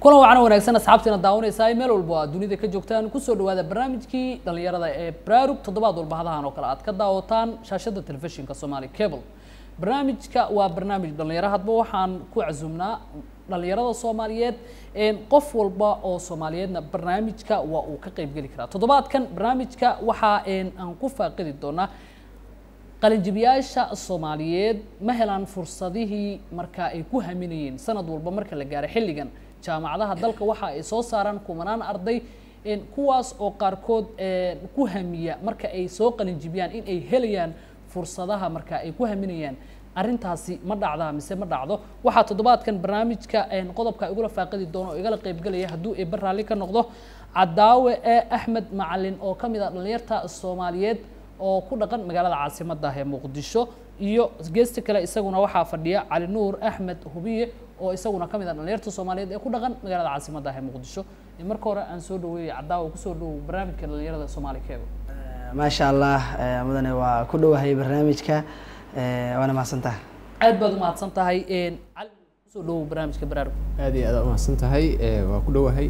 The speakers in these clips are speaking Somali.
kulan wacan wanaagsan asxaabtiina daawanaysaa meel walba aad dunida ka joogtaan kusoo dhawaada barnaamijkii dhalinyarada ee braarug toddobaad walba hadahan oo kale aad ka daawataan shaashada telefishinka somali cable barnaamijka waa barnaamij dhalinyaro hadba waxaan ku casuumnaa dhalinyarada soomaaliyeed qof walba oo soomaaliyeedna barnaamijka waa uu ka qeybgeli karaa toddobaadkan barnaamijka waxaa aan ku faaqidi doonaa qalinjibiyaasha soomaaliyeed ma helaan fursadihii marka ay ku haminayeen sanad walba marka la gaaro xilligan jaamacadaha dalka waxa ay soo saaraan kumanaan arday kuwaas oo qaarkood ku hamiya marka ay soo qalinjibiyaan in ay helayaan fursadaha marka ay ku haminayaan arrintaasi ma dhacdaa mise ma dhacdo waxaa toddobaadkan barnaamijka qodobka igula faaqidi doono oo igala qeybgelaya hadduu eeba raalli ka noqdo cadaawe ee axmed macalin oo ka mid ah dhalinyarta soomaaliyeed oo ku dhaqan magaalada caasimadda ee muqdisho iyo geesta kale isaguna waxaa fadhiya cali nuur axmed hubiye oo isaguna ka mid ah dhalinyarta soomaaliyeed ee ku dhaqan magaalada caasimadda ee muqdisho marka hore aan soo dhaweeyey cadaawa kusoo dhowow barnaamijka dhalinyarada soomaali keebo maasha allah mudane waa ku dhowahay barnaamijka waana mahadsantaha aad baad umahadsan tahay cali kusoo dhowow barnaamijka baraarug aad iyo aad umahadsan tahay waa ku dhowahay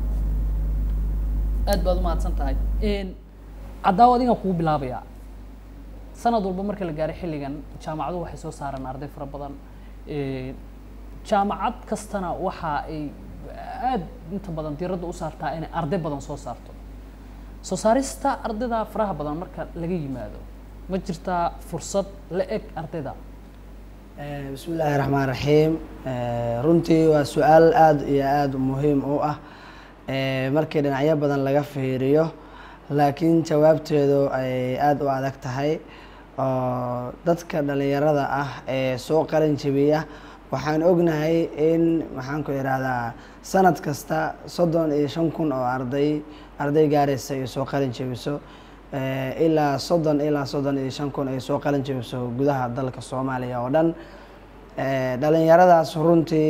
aad baad umahadsan tahay cadaawo adigaan kugu bilaabayaa sanad walba marka la gaaray xilligan jaamacadu waxay soo saaraan arday fara badan jaamacad kastana waxa ay aad inta badan diiradda u saartaa inay arday badan soo saarto soo saarista ardayda faraha badan marka laga yimaado ma jirtaa fursad la eg ardayda bismi illaahi raxmaan raxiim runtii waa su-aal aada iyo aada muhiim u ah markii dhinacyo badan laga fiiriyo laakiin jawaabteedu ay aada u adag tahay oo dadka dhalinyarada ah ee soo qalin jebiya waxaan ognahay in maxaanku ihahdaa sanad kasta soddon iyo shan kun oo arday arday gaaraysa ay soo qalin jebiso ilaa soddon ilaa soddon iyo shan kun ay soo qalin jebiso gudaha dalka soomaaliya oo dhan dhalinyaradaas runtii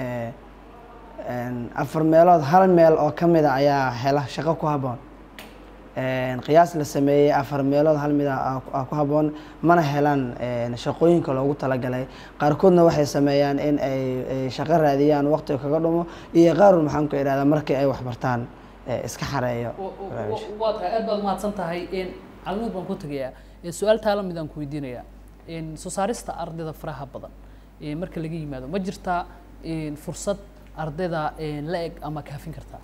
afar meelood hal meel oo ka mida ayaa hela shaqo ku habboon qiyaas la sameeyey afar meelood hal mid a ku habboon mana helaan shaqooyinka loogu talagalay qaarkoodna waxay sameeyaan in ay shaqo raadiyaan waqtiga kaga dhumo iyo qaarun maxaan ku ihahdaa markii ay waxbartaan iska xareeyo waa tahay aad baad umahadsan tahay calinuur baan ku tegayaa su-aal taala midaan ku weydiinayaa soo saarista ardayda faraha badan marka laga yimaado ma jirtaa fursad ardayda la eg ama kaafin kartaa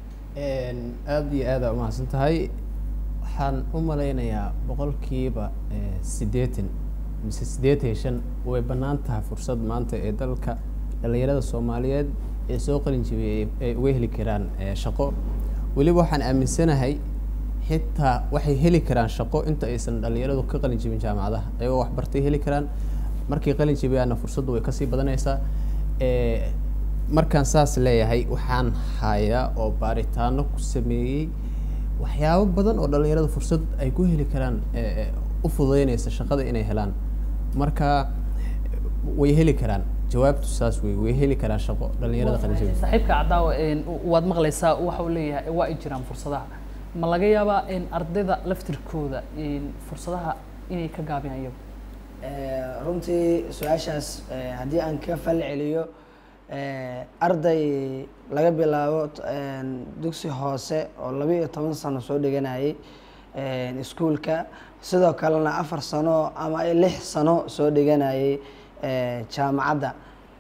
aada iyo aada umahadsan tahay waxaan u malaynayaa boqolkiiba siddeetan mise siddeetan iyo shan way bannaan tahay fursad maanta ee dalka dhalinyarada soomaaliyeed ee soo qalin jibiyay ay uga heli karaan shaqo weliba waxaan aaminsanahay xitaa waxay heli karaan shaqo inta aysan dhalinyaradu ka qalin jibin jaamacadaha ayagoo waxbartay heli karaan markay qalin jibiyaanna fursaddu way kasii badanaysaa markaan saas leeyahay waxaan hayaa oo baaritaano ku sameeyey waxyaabo badan oo dhalinyarada fursad ay ku heli karaan u fududeynaysa shaqada inay helaan marka way heli karaan jawaabtu saas wey way heli karaan shaqo dhalinyarada qalinjabi saaxiibka cadaawa waad maqlaysaa waxa uu leeyahay waa ay jiraan fursadaha ma laga yaabaa ardayda laftirkooda fursadaha inay ka gaabiyaan iyagu runtii su-aashaas haddii aan ka fal celiyo arday laga bilaabo dugsi hoose oo laba iyo toban sano soo dhiganayay iskuulka sidoo kalena afar sano ama lix sano soo dhiganayay jaamacadda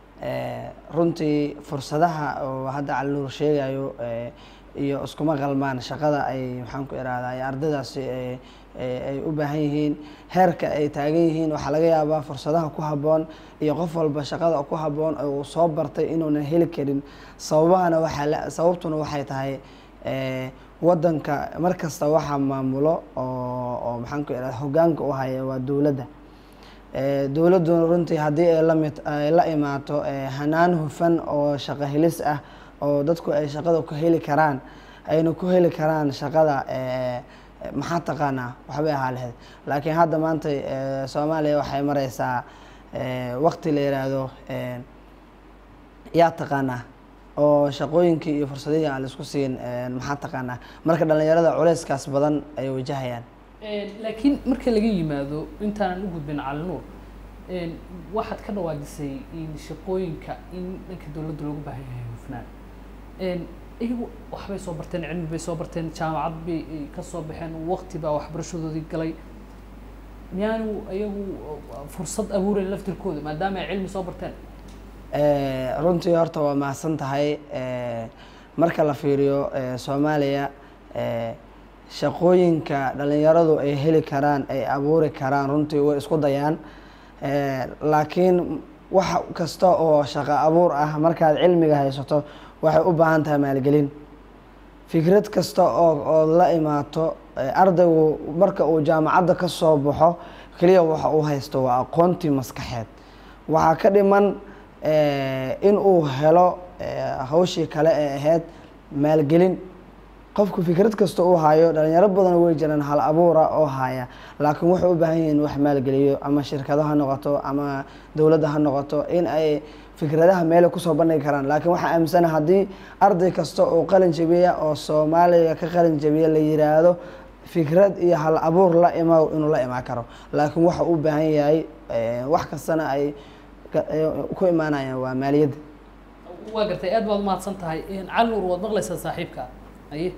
runtii fursadaha oo hadda calinuur sheegayo iyo iskuma qalmaan shaqada ay maxaan ku irahdaa ay ardaydaasi ay u baahan yihiin heerka ay taagan yihiin waxaa laga yaabaa fursadaha ku habboon iyo qof walba shaqada ku habboon oo uu soo bartay inuunan heli karin sababahana waxaa sababtuna waxay tahay waddanka mar kasta waxaa maamulo oo oo maxaan ku irahda hoggaanka u haya waa dowladda dowladduna runtii haddii ay lamid ay la imaato hanaan hufan oo shaqo helis ah oo dadku ay shaqada ku heli karaan ayna ku heli karaan shaqada maxaa taqaanaa waxbay ahaa lahayd laakiin hadda maanta soomaaliya waxay mareysaa waqti la yiraahdo yaa taqaanaa oo shaqooyinkii iyo fursadihii aan laisku siin maxaa taqaanaa marka dhalinyarada culeyskaas badan ay wajahayaan laakiin marka laga yimaado intaanan u gudbin calinuur waxaad ka dhawaajisay in shaqooyinka in dhanka dowladda loogu baahan yahay hufnaan Een, iyagu waxbay soo barteen cilmi bay soo barteen jaamacad bay ay ka soo baxeen waqti baa waxbarashadoodii galay miyaanu iyagu uh, fursad abuurayn laftirkooda maadaama ay cilmi soo barteen Eh, runtii horta waa mahadsan tahay Eh, marka la fiiriyo eh, soomaaliya eh, shaqooyinka dhalinyaradu ay heli karaan ay abuuri karaan runtii way isku dayaan Eh, laakiin wax kasta oo shaqo abuur ah markaad cilmiga haysato waxay u baahan tahay maalgelin fikrad kasta oo oo la imaato eh, ardaygu marka uu jaamacadda ka soo baxo keliya waxa uu haysto waa aqoontii maskaxeed waxaa ka dhiman eh, in uu helo eh, hawshii kale ee ahayd maalgelin qofku fikrad kasta uu hayo dhalinyaro badan way jiraan hal abuura oo haya laakiin waxay u baahan yihiin wax maalgeliyo ama shirkado ha noqoto ama dowladda ha noqoto in ay fikradaha meelay kusoo bandhigi karaan laakiin waxaa aaminsana haddii arday kasta oo qalin jabiya oo soomaaliya ka qalin jabiya la yiraahdo fikrad iyo hal abuur la ima inuu la imaan karo laakiin waxa u baahan yahay eh, wax kastana ay ka- eh, ku imaanayaan waa maaliyadda waa gartay aad baad umahadsan tahay Een, cali nuur waad maqlaysaa saaxiibka aye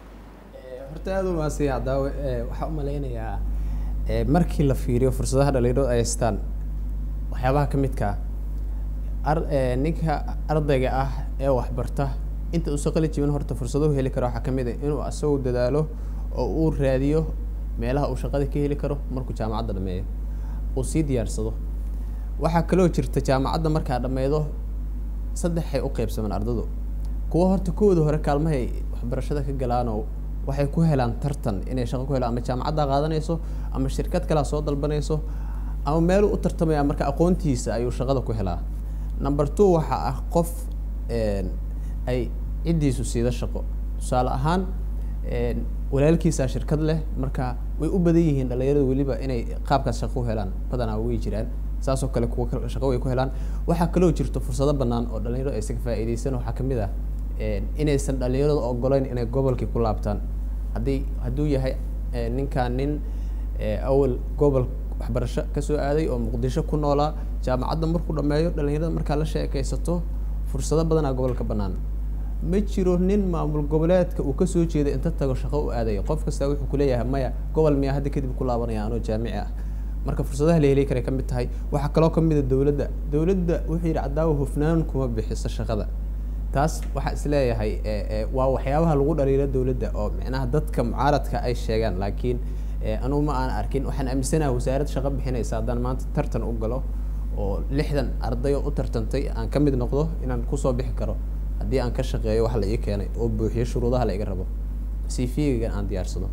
horta aada u mahadsan yahay daawe waxaa u malaynayaa eh, markii la fiiriyo fursadaha dhalinyaradu ay haystaan waxyaabaha ka midka ah ar- eh, ninka ardayga ah ee waxbarta inta uusan qali jibin horta fursadahu heli karo waxaa ka mid ah inuu asagu dadaalo oo uu raadiyo meelaha uu shaqada ka heli karo markuu jaamacadda dhameeyo uu sii diyaarsado waxaa kaloo jirta jaamacadda markaa dhameydo saddexay u qeybsamaan ardadu kuwa horta kooda hore kaalmahay waxbarashada ka galaanoo waxay ku helaan tartan inay shaqo ku helaan ama jaamacadda qaadanayso ama shirkad kalea soo dalbanayso ama meeluu u tartamaya marka aqoontiisa ayuu shaqada ku helaa number two waxaa ah qof een, ay ciddiisu siida shaqo tusaale ahaan een, walaalkiisaa shirkad leh marka way u badan yihiin dhalinyaradu weliba inay qaabkaas shaqo u helaan badanaa way jiraan saasoo kale kuwa kale shaqo way ku helaan waxaa kaloo jirto fursado bannaan oo dhalinyaradu aysan ka faa'iidaysan waxaa ka mid ah een, inaysan dhalinyaradu ogoleyn inay gobolkii ku laabtaan haddii hadduu yahay eh, ninkaan nin eh, awal gobol waxbarasho kasoo aaday oo muqdisho ku noolaa jaamacadda markuu dhameeyo dhalinyarada markaa la sheekaysato fursado badanaa gobolka bannaan ma jiro nin maamul goboleedka uu kasoo jeeda inta tago shaqo u aadaya qof kasta wuxuu kuleeyahay maya gobol miyaa hadda kadib ku laabanaya anoo jaamici ah marka fursadaha la heli karay ka mid tahay waxaa kaloo ka mid a dowladda dowladda wuxuu yidhi cadaawa hufnaan kuma bixiso shaqada taas waxaa isleeyahay eh, eh, waa waxyaabaha lagu dhaliilo dowladda oo micnaha dadka mucaaradka ay sheegaan laakiin eh, anugu ma aan arkin waxaan aaminsanahay wasaarad shaqo bixinaysa haddaan maanta tartan u galo oo lixdan arday oo u tartantay aan ka mid noqdo inaan kusoo bixi karo haddii aan ka shaqeeyo wax la ii keenay oo buuxiyo shuruudaha la iga rabo cv-gan aan diyaarsado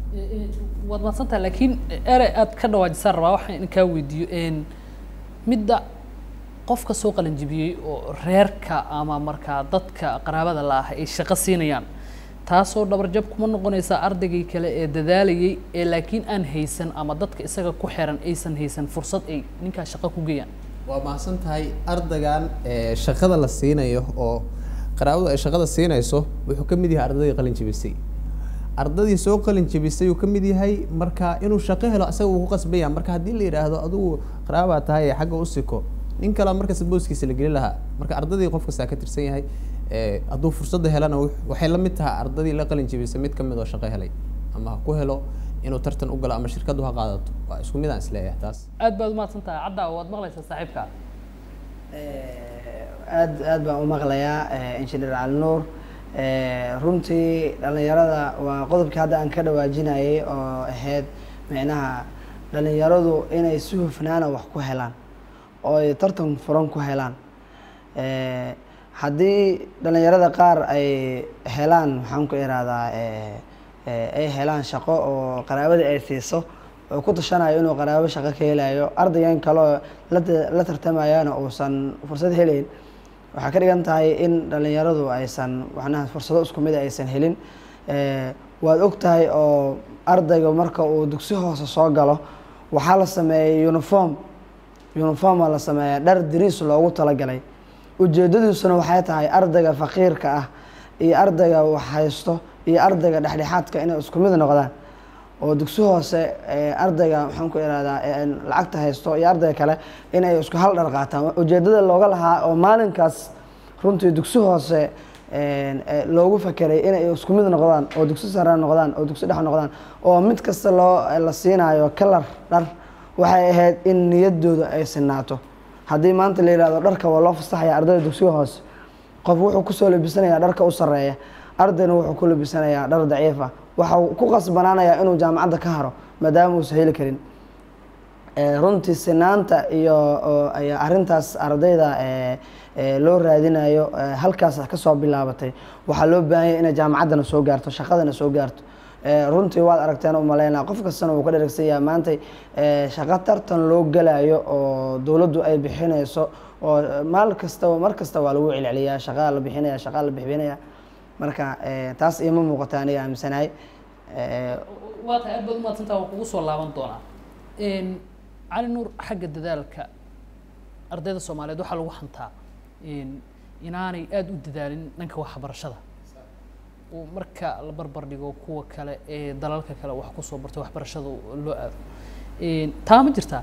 waad mahadsantaha laakiin ere aad ka dhawaajisaan rabaa waxaan in kaa weydiiyo een, midda qofka soo qalanjibiyey oo reerka ama markaa dadka qaraabada la ah ay shaqo siinayaan taasoo dhabarjab kuma noqonaysa ardaygii kale ee dadaalayay ee laakiin aan haysan ama dadka isaga ku xiran aysan haysan fursad ay ninkaas shaqo ku geeyaan waa mahadsan tahay ardaygan ee shaqada la siinayo oo qaraabadu ay shaqada siinayso wuxuu ka mid yahay ardaydii qalin jebisay ardadii soo qalin jebisay uu ka mid yahay marka inuu shaqo helo isaga uu ku qasban yahay marka haddii la yidhaahdo adigu qaraabaa tahay ee xagga u siko nin kale markasta booskiisa la geli lahaa marka ardadii qof kastaa ka tirsan yahay ee hadduu fursadda helana wux- waxay la mid tahay ardadii la qalin jebisay mid ka mid oo shaqo helay ama ha ku helo inuu tartan u galo ama shirkaddu ha qaadato waa isku mid aan isleeyahay taas aad baad umahadsan tahay cadda waad maqlaysaa saaxiibka aad aad baan u maqlayaa eh, engineer cali nuur Eh, runtii dhalinyarada waa qodobkii hadda aan ka dhawaajinayay oo ahayd micnaha dhalinyaradu inay si hufnaana wax ku helaan oo ay tartan furan ku helaan Eh, haddii dhalinyarada qaar ay helaan maxaan ku ihahdaa eh, eh, ay helaan shaqo oo qaraabada ay siiso oo ku tashanayo inuu qaraabo shaqo ka helayo ardaygan kaleo la ta- la tartamayana uusan fursad helayn waxaa ka dhigan tahay in dhalinyaradu aysan macnaha fursado isku mid aysan helin Eh, waad og tahay oo ardayga marka uu dugsi hoose soo galo waxaa la sameeyay uniform uniforma la sameeyaa dhar dariis loogu talagalay ujeedadiisuna waxay tahay ardayga faqiirka ah iyo ardayga wax haysto iyo ardayga dhexdhexaadka inay isku mid noqdaan oo dugsi hoose eh, ardayga maxaan ku ihahdaa eh, lacagta haysto iyo ardayga kale inay isku hal dhar qaataan ujeedada looga lahaa oo maalinkaas runtii dugsi hoose een, ee, loogu fakeray inay isku mid noqdaan oo dugsi sare noqdaan oo dugsi dhex noqdaan oo mid kasta loo la siinayo kalar dhar waxay ahayd in niyadooda ay sinaato haddii maanta la yidhahdo dharka waa loo fasaxaya ardayda dugsiga hoose qof wuxuu kusoo labisanayaa dharka u sarreeya ardayna wuxuu ku labisanayaa dhar daciifa waxa uu ku qasbanaanayaa inuu jaamacadda ka haro maadaama uusan heli karin Ee, runtii sinaanta iyo oo- ayaa arrintaas ardayda ee, ee, loo raadinayo ee, halkaas ka soo bilaabatay waxaa loo baahan yahay inay jaamacaddana soo gaarto shaqadana soo gaarto Ee, runtii waad aragteen u malaynaa qof kastana wuu ka dheragsan yahay maanta ee, shaqo tartan loo galayo oo dowladdu ay bixinayso oo ee, maal kastaba mar kasta waa lagu celceliyaa shaqaa la bixinaya shaqaa la bixinaya marka ee, taas iima muuqata aniga aaminsanahay Ee, waa tahay aad baad umahadsantaha waan kugu soo laaban doonaa Een, cali nuur xagga dadaalka ardayda soomaaliyeed waxaa lagu hantaa een, inaanay aada u dadaalin dhanka waxbarashada oo marka la barbar dhigo kuwa kale ee dalalka kale wax kusoo bartay waxbarashada loo aado Een, taa ma jirtaa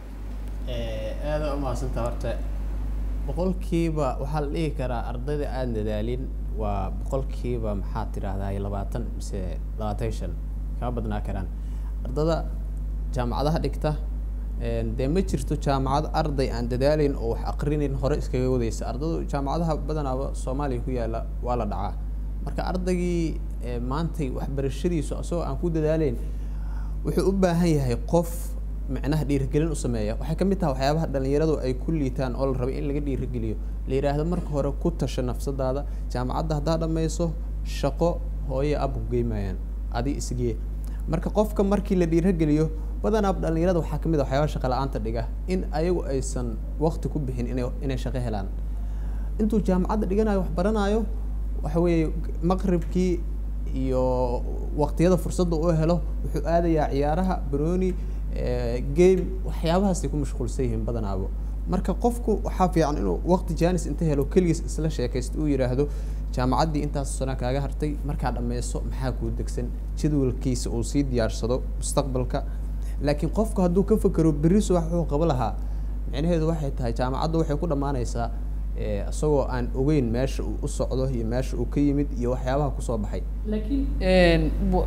aada u mahadsantaa horta boqolkiiba waxaa la dhihi karaa ardayda aan dadaalin waa boqolkiiba maxaa tidhaahdaa labaatan mise labaatan iyo shan kama badnaa karaan ardada jaamacadaha dhigta een, dee ma jirto jaamacad arday aan dadaalayn oo wax aqrinayn hore iskaga wadaysa ardadu jaamacadaha badanaaba soomaaliya ku yaala waa la dhacaa marka ardaygii ee, maantay waxbarashadiisu asagoo aan ku dadaalayn wuxuu u baahan yahay qof micnaha dhiirigelin u sameeya waxay ka mid tahay waxyaabaha dhalinyaradu ay ku liitaan oo la rabay in laga dhiirigeliyo la yidhaahdo marka hore ku tasha nafsadaada jaamacadda haddaa dhammayso shaqo hooye abku geymayaan adi isgee marka qofka markii la dhiirigeliyo badanaa dhalinyarada waxaa ka mid ah waxyaabaha shaqa la-aanta dhiga in ayagu aysan waqti ku bixin inay inay shaqo helaan intuu jaamacadda dhiganayo wax baranayo waxa weeye maqribkii iyo waqtiyada fursadda uu helo wuxuu aadayaa ciyaaraha baroni game waxyaabahaasay ku mashquulsan yihiin badanaabo marka qofku waxaa fiican inuu waqti janis inta helo keligiis isla sheekaysto uu yidhaahdo jaamacaddii intaas sana kaaga hartay markaa dhammayso maxaa kuu degsan jadwalkiisa uu sii diyaarsado mustaqbalka laakiin qofku hadduu ka fekero berri subax wuxuu qabo lahaa micnaheedu waxay tahay jaamacadda waxay ku dhammaanaysaa eh, isagoo aan ogeyn meesha uu u socdo iyo meesha uu ka yimid iyo waxyaabaha kusoo baxay laakiin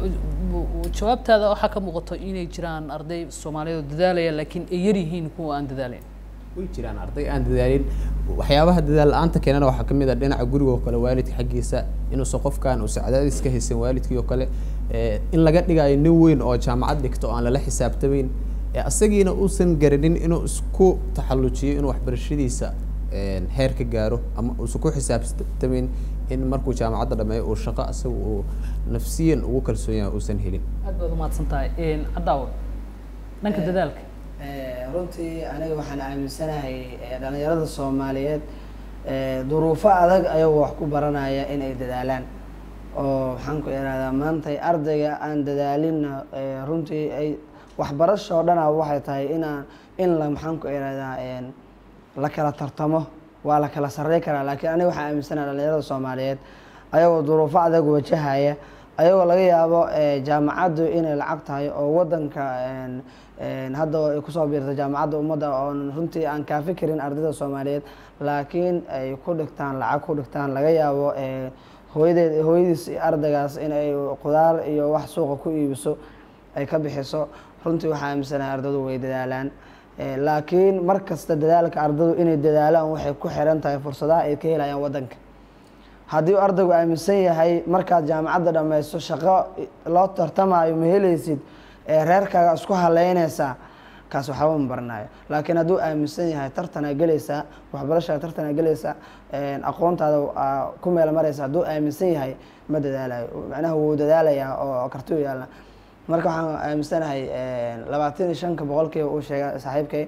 jawaabtaada waxaa ka muuqato inay jiraan arday soomaaliyeed oo dadaalaya laakiin ay yar yihiin kuwa aan dadaalayn way jiraan arday aan dadaalin waxyaabaha dadaal la-aanta keenana waxaa ka mid ah dhinaca guriga oo kale waalidka xaggiisa inuusan qofkan uusan cadaadis ka haysan waalidkii oo kale eh, in laga dhigayo nin weyn oo jaamacad dhigto oo aan lala xisaabtamayn eh, asagiina uusan garanin inuu isku taxallujiyo inuu waxbarashadiisa eh, heer ka gaaro ama uusan ku xisaabtamayn in markuu jaamacadda dhameeyo uu shaqo asaga uu nafsiyan ugu kalsoon yahay uusan helin aad baad umahadsan tahay cadaawa dhanka dadaalka Eh, runtii aniga waxaan aaminsanahay eh, dhalinyarada soomaaliyeed eh, duruufo adag ayagoo wax ku baranaya inay dadaalaan oo maxaan ku ihahdaa maanta ardayga aan dadaalinna eh, runtii ay waxbarasho oo dhana waxay tahay inaan in la maxaan ku ihahdaa en, la kala tartamo waa la kala sarrey karaa laakiin aniga waxaan aaminsanahay dhalinyarada soomaaliyeed ayagoo duruufo adag wajahaya ayagoo laga yaabo eh, jaamacaddu inay lacag tahay oo wadanka en, en, hadda ay kusoo biirta jaamacadda ummadda oon runtii aan kaafi karin ardayda soomaaliyeed laakiin ay ku dhigtaan lacag ku dhigtaan laga yaabo eh, hooyadeed hooyadiis iyo ardaygaas in ay qudaar iyo wax suuqa ku iibiso ay ka bixiso runtii waxaa aaminsanahay ardaydu way dadaalaan Eh, laakiin mar kasta dadaalka ardaydu inay dadaalaan waxay ku xiran tahay fursadaha ay ka helayaan wadanka haddii uu ardaygu aaminsan yahay markaad jaamacadda dhammayso shaqo loo tartamayo ma helaysid ee reerkaaga isku haleynaysaa kaas waxba ma baranayo laakiin hadduu aaminsan yahay tartanaa gelaysaa waxbarashaa tartanaa gelaysaa aqoontaada aa ku meel maraysa hadduu aaminsan yahay ma dadaalayo macnaha wuu dadaalayaa oo karti u yaalla marka waxaan aaminsanahay labaatan iyo shanka boqolkiiba uu sheega saaxiibkay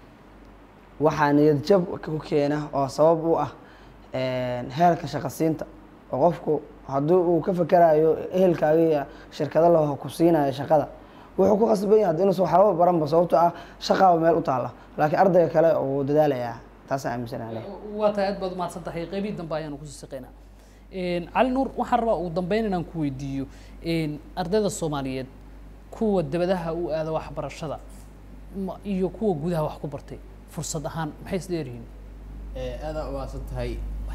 waxaa niyad jab ku keena oo sabab u ah heerka shaqasiinta oo qofku haddii uu ka fakerayo ehelkaaga iyo shirkado laho ku siinayo shaqada wuxuu ku qasban yahay hadda inuusan waxbaba baranba sababto ah shaqaaba meel u taalla laakiin ardayga kale uu dadaalayaa taasaan aaminsanahay waa tahay aad baad umahadsan tahay qeybihii dambe ayaanu kusii siqaynaa cali nuur waxaan rabaa ugu dambeyn inaan ku weydiiyo ardayda soomaaliyeed kuwa dabadaha u aada waxbarashada ma- iyo kuwa gudaha wax ku bartay fursad ahaan maxay isdheeryihiin aadaa umaasan tahay waxaan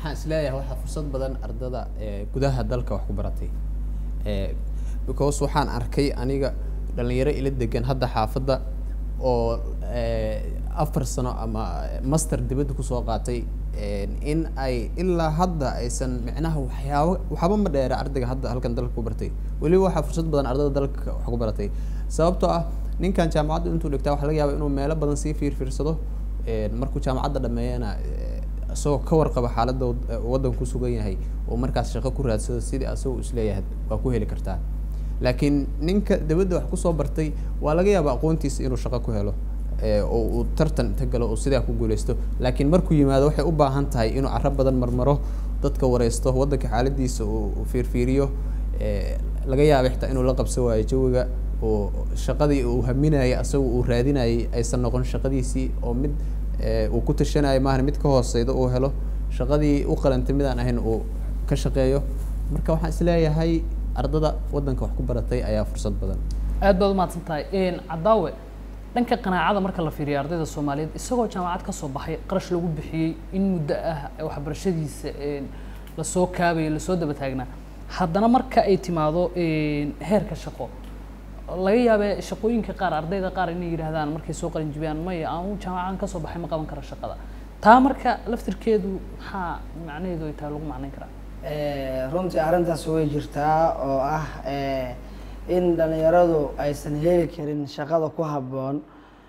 waxaan isleeyahay waxaa fursad badan ardada ee gudaha dalka wax ku baratay ee because waxaan arkay aniga dhalinyaro ila degan hadda xaafadda oo ee, afar sano ama master dibadda kusoo qaatay een, in ay ilaa hadda aysan micnaha waxyaabo waxba ma dheera ardayga hadda halkan dalka ku bartay weliba waxaa fursad badan ardada dalka wax ku baratay sababtoo ah ninkan jaamacadda intuu dhigtaa waxaa laga yaabaa inuu meelo badan sii fiirfiirsado een, markuu jaamacadda dhameeyana ee, isagoo ka warqaba xaaladda wad- ee waddanku ku sugan yahay oo markaas shaqo ku raadsado sidii asagoo isleeyahay waa ku heli kartaa laakiin ninka dabadda wax kusoo bartay waa laga yaabaa aqoontiisa inuu shaqo ku helo ee, oo uu tartan inta galo oo sidaa ku guuleysto laakiin markuu yimaado waxay u baahan tahay inuu carro badan marmaro dadka wareysto waddanka xaaladiisa uu uu fiirfiiriyo ee, laga yaaba xitaa inuu la qabsan waayo jawiga oo shaqadii uu haminayay asaga uu raadinayay aysan noqon shaqadiisii oo mid ee, uu ku tashanayo maahan mid ka hooseyda uu helo shaqadii u qalantay midaan ahayn uu ka shaqeeyo marka waxaan isleeyahay ardada waddanka wax ku baratay ayaa fursad badan aad baad umahadsan tahay cadaawe dhanka qanaacada marka la fiiriyo ardayda soomaaliyeed isagoo jaamacad ka soo baxay qarash lagu bixiyey in muddo ah waxbarashadiisa een, lasoo kaabayo lasoo daba taagnaa haddana marka ay timaado een, heerka shaqo laga yaabee shaqooyinka qaar ardayda qaar inay yidhaahdaan markay soo qalin jibiyaan maya aan jaamacadan kasoo baxay ma qaban kara shaqada taa marka laftirkeedu maxaa macnaheedu ay tahay lagu macnayn karaa Eh, runtii arrintaas way jirtaa oo ah eh, in dhalinyaradu aysan heli karin shaqada ku habboon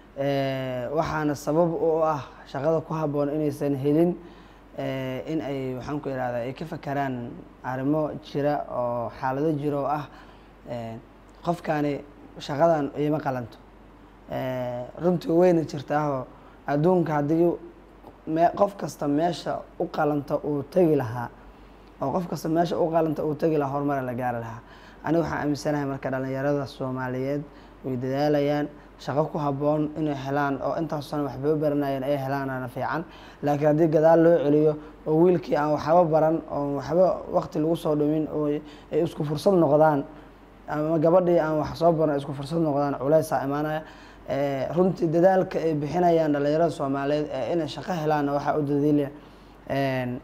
eh, waxaana sabab u ah shaqada ku habboon inaysan helin eh, in ay waxaan ku ihahdaa ay ka fakeraan arrimo jira oo xaalado jira oo ah eh, qofkani shaqadan iima qalanto Eh, runtii wayna jirtaahoo adduunka haddii me- qof kasta meesha u qalanta uu tegi lahaa oo qof kasta meesha u qalanta uu tegi lahaa horumara la gaari lahaa aniga waxaan aaminsanahay marka dhalinyarada soomaaliyeed way dadaalayaan shaqo ku habboon inay helaan oo intaas sano waxbay u baranayeen ay helaanana fiican laakiin haddii gadaal loo celiyo oo wiilkii aan waxba baran oo waxba waqti lagu soo dhumin oo ay isku fursad noqdaan ama gabadhii aan wax soo baran ay isku fursad noqdaan culeysaa imaanaya Eh, runtii dadaalka ay bixinayaan dhalinyarada soomaaliyeed ee inay shaqo helaanna waxaa u dadiilaya een,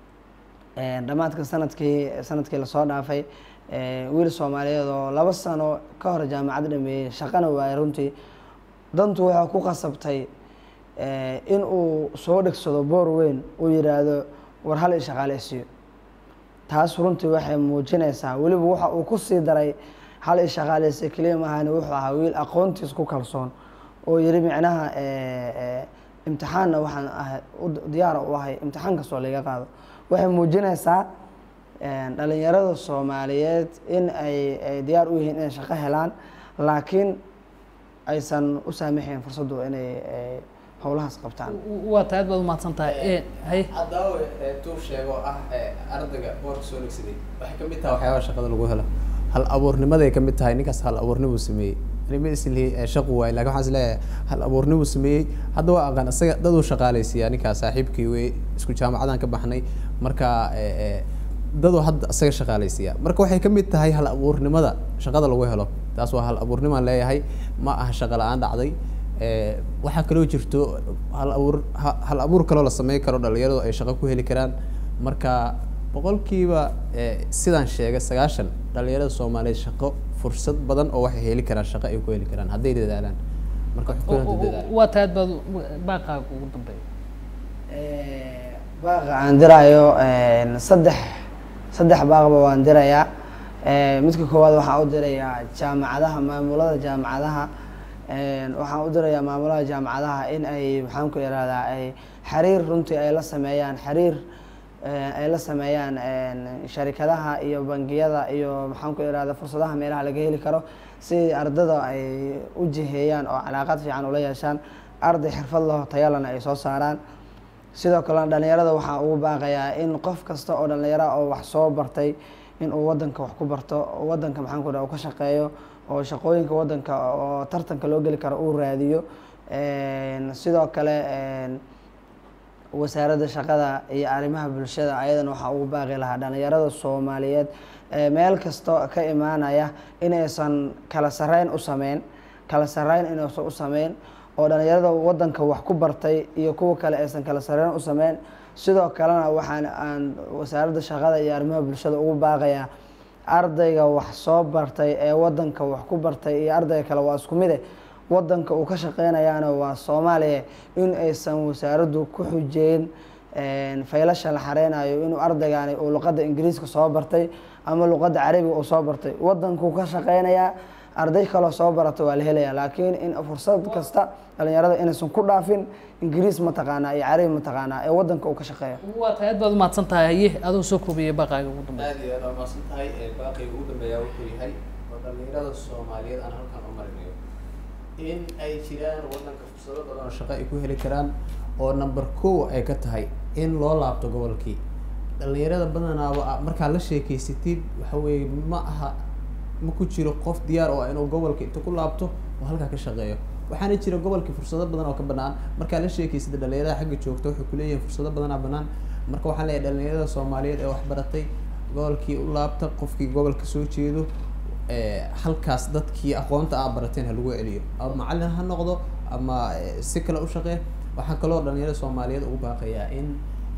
een, dhammaadka sanadkii sanadkii lasoo dhaafay eh, wiil soomaaliyeed oo laba sano ka hor jaamacad dhameeyey shaqana waayay runtii dantu waxaa ku qasabtay eh, in uu soo dhegsado boor weyn uu yidhaahdo war hal i shaqaaleysiiyo taas runtii waxay muujinaysaa weliba waxa uu ku sii daray hal i shaqaaleysa keliya maahane wuxuu ahaa wiil aqoontiis ku kalsoon oo yiri micnaha eh, eh, imtixaanna waxaan ahay u- diyaar u ahay imtixaan kastoo laga qaado waxay muujinaysaa eh, dhalinyarada soomaaliyeed in ay ay diyaar u yihiin inay shaqo helaan laakiin aysan u saamaxayn fursaddu inay eh, howlahaas qabtaan waa tahay aad baad umahadsan tahay haye haddaawe tuu sheego ah ardayga boorka soo dhegsaday waxay kamid tahay waxyaabaha shaqada lagu helo hal abuurnimaday kamid tahay ninkaas hal abuurnimuu sameeyey anima islihi shaqu waay lakin waxaan isleeyahay hal abuurnimuu sameeyey hadda waa aqaan isaga daduu shaqaaleysiiyaa ninkaas saaxiibkii wey isku jaamacadan ka baxnay marka eh, eh, daduu hadda isaga shaqaaleysiiyaa marka waxay kamid tahay hal abuurnimada shaqada lagu helo taas waa hal abuurnimaan leeyahay ma aha shaqo la-aan dhacday Eh, waxaa kaloo jirto hal abuur ha- hal abuur kaloo la sameyn karo dhalinyaradu ay shaqo ku heli karaan marka boqolkiiba eh, sidaan sheegay sagaashan dhalinyarada soomaaliyeed shaqo fursad badan oo waxay heli karaan shaqo ay ku heli karaan hadday dadaalaan marka waxay ku hanta dadaalaan waa tahay aad baad baaqaaga ugu dambeeya Eh, baaqa aan diraayo een, saddex saddex baaqba waan dirayaa Eh, midka koowaad waxaan u dirayaa jaamacadaha maamulada jaamacadaha een, waxaan u dirayaa maamulada jaamacadaha in ay maxaan ku ihahdaa ay xiriir runtii ay la sameeyaan xiriir eh, ay la sameeyaan een, sharikadaha iyo bangiyada iyo maxaan ku ihahdaa fursadaha meelaha laga heli karo si ardada ay u jiheeyaan oo calaaqad fiican ula yeeshaan arday xirfad laho tayalana ay soo saaraan sidoo kalena dhalinyarada waxaa ugu baaqayaa in qof kasta oo dhalinyaro oo wax soo bartay in uu wadanka wax ku barto oo wadanka maxaan ku dhaha uu ka shaqeeyo oo shaqooyinka wadanka oo tartanka loo geli karo uu raadiyo Een, sidoo kale een, wasaaradda shaqada iyo arrimaha bulshada ayadana waxaa ugu baaqi lahaa dhalinyarada soomaaliyeed ee meel kasta ka imaanaya inaysan kala sareyn u sameyn kala sareyn inaysan u sameyn oo dhalinyarada wadanka wax ku bartay iyo kuwa kale aysan kala sareyn u sameyn sidoo kalena waxaan aan wasaaradda shaqada iyo arrimaha bulshada ugu baaqayaa ardayga wax soo bartay ee wadanka wax ku bartay iyo ardayga kale waa isku mide wadanka uu ka shaqeynayaana waa soomaaliya in aysan wasaaraddu ku xujeyn faylasha la xareynayo inuu ardaygaani uu luqadda ingiriiska soo bartay ama luqadda carabiga uu soo bartay wadankuu ka shaqeynayaa arday kaloo soo barata waa la helaya laakiin in fursad kasta dhalinyarada inaysan ku dhaafin ingiriis mataqaanaa iyo carabi mataqaanaa ee wadanka uu ka shaqeeyo waa tahay aad baad umahadsan tahay haye adoo soo koobiyay baaqaaga ugu dambeeya aad iyo aad waa mahadsan tahay baaqiga ugu dambeeyaa wuxuu yahay oo dhalinyarada soomaaliyeed aan halkan u marinayo in ay jiraan wadanka fursado badan oo shaqo ay ku heli karaan oo number kow ay ka tahay in loo laabto gobolkii dhalinyarada badanaaba markaa la sheekeysatid waxa weeye ma aha ma ku jiro qof diyaar oo ah inuu gobolka inta ku laabto oo halkaa ka shaqeeyo waxaana jira gobolkii fursado badan oo ka banaan markaa la sheekeysada dhalinyarada xagga joogta waxay kuleeyihiin fursado badanaa banaan marka waxaan leeyahay dhalinyarada soomaaliyeed ee waxbaratay gobolkii u laabta qofkii gobolka soo jeedo halkaas dadkii aqoonta aa barateen ha lagu celiyo ama macalin ha noqdo ama si kale u shaqee waxaa kaloo dhalinyarada soomaaliyeed ugu baaqayaa in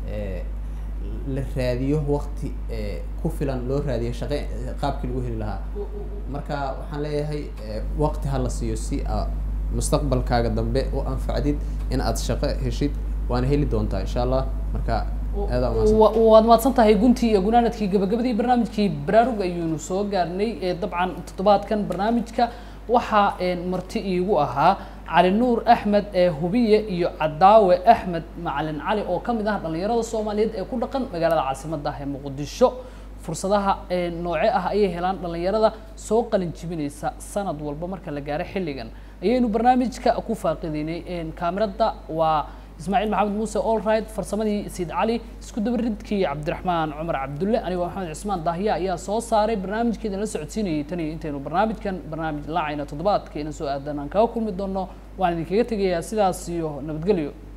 la raadiyo wakti ku filan loo raadiyo shaqe qaabkii lagu heli lahaa marka waxaan leeyahay wakti ha la siiyo si aa mustaqbalkaaga dambe u anfacdid in aad shaqo heshid waana heli doontaa insha allah marka aada waad mahadsan tahay guntii iyo gunaanadkii gabagabadii barnaamijkii baraarug ayuunu soo gaarnay dabcan toddobaadkan barnaamijka waxaa marti iigu ahaa cali nuur axmed ee hubiye iyo cadaawe axmed macalin cali oo ka mid ah dhalinyarada soomaaliyeed ee ku dhaqan magaalada caasimadda ee muqdisho fursadaha nooce ah ayay helaan dhalinyarada soo qalin jibinaysa sanad walba marka la gaaro xilligan ayaynu barnaamijka ku faaqidaynay kaamirada waa ismaaciil maxamed muuse allright farsamadii siid cali isku dabaridkii cabdiraxmaan cumar cabdulle anigoo maxamed cismaan daahiya ayaa soo saaray barnaamijkeedan la socodsiinayay tan iyo intaynu barnaamijkan barnaamij laacayna toddobaadka ina soo aadan aan kaga kulmi doono waan idinkaga tegayaa sidaas iyo nabadgelyo